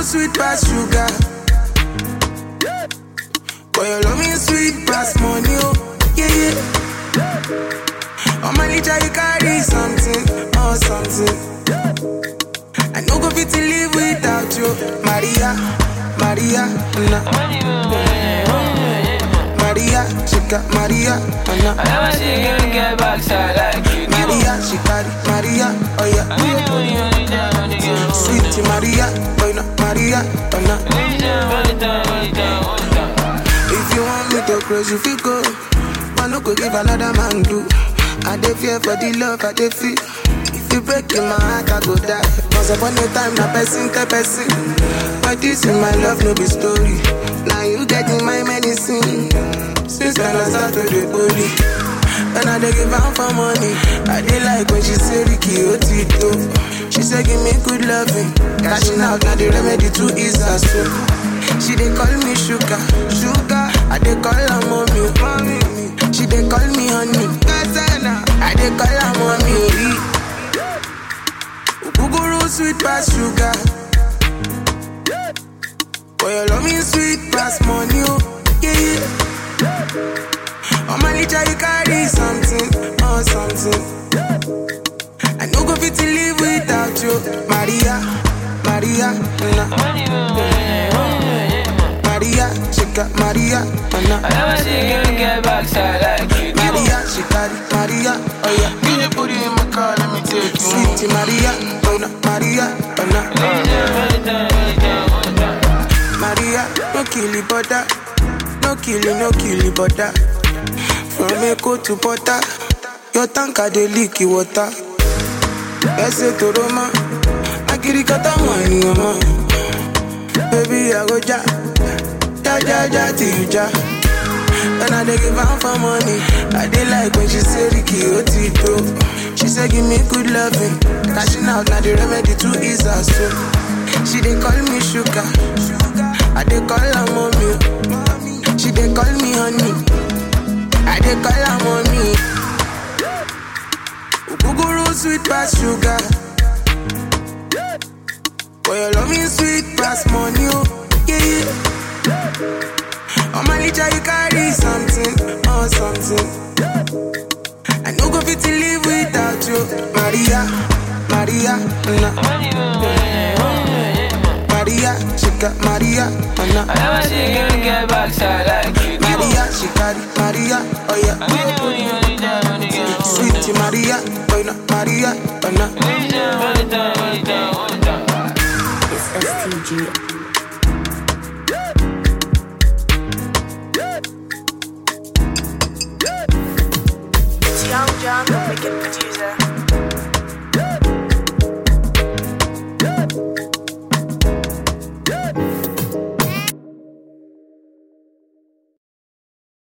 sweet pass sugar. Boy, your love me sweet pass money, oh, yeah, yeah. On my litter, you carry something, oh, something. I no go fit to live without you, Maria, Maria, na. Maria, she got Maria, na. I never see a girl get backside like you do. Maria, she carry Maria, oh yeah. Only, only, only time, only time, Sweet Maria, boy, no, Maria, oh na. only time, only time, only time, only time. If you want me to close, you feel go. Man, no go give another man do. I dey fear for the love I dey feel. If you break in my heart, I go die. Once upon a time, na person tell person. But this in my love, no be story. Now you get in my medicine. Since when I start to the holy. When I dey give am for money, I dey like when she say Ricky Otito. She say give me good loving, cashing out na the remedy to ease her soul. She dey call me sugar, sugar. I dey call her mommy, mommy. She dey call me honey, Gazana. I dey call her mommy. Ogogoro sweet pass sugar. Boy, your love me sweet pass money, oh yeah. yeah. On my litter you carry something, oh something. I no go fit to live without you, Maria, Maria, na. Only, only, only, Maria, she got Maria, oh I na. never see a girl get backside like you do. Maria, she carry Maria, oh yeah. Can you put it in my car? Let me take you home. Sweet Maria, oh na, Maria, oh na. Only time, only time, only time, only time. Maria, no kill the butter, no kill it, no kill the butter. From Echo to Porta, your tanker dey leak the water. Ese to Roma, akirikata money, mama. Baby, I go ja, ja ja ja till you ja. When I dey give am for money, I dey like when she say Ricky Otito. She say give me good loving, cashing out na the remedy to ease her soul. She dey call me sugar, I dey call her mommy. She dey call me honey, I dey call her mommy. Ogogoro sweet pass sugar, boy your love me sweet pass money, oh yeah yeah. On my litter you carry something, oh something. I no go fit to live without you, Maria, Maria, na. Only, only, only, Maria, she got Maria, oh na. I never see a girl get backside like you do. Maria, she carry Maria, oh yeah. Only, only, only time, only time, only time. Sweet Maria, boy na Maria, oh na. Only time, only time, only time, only time. It's STG. It's Young John, the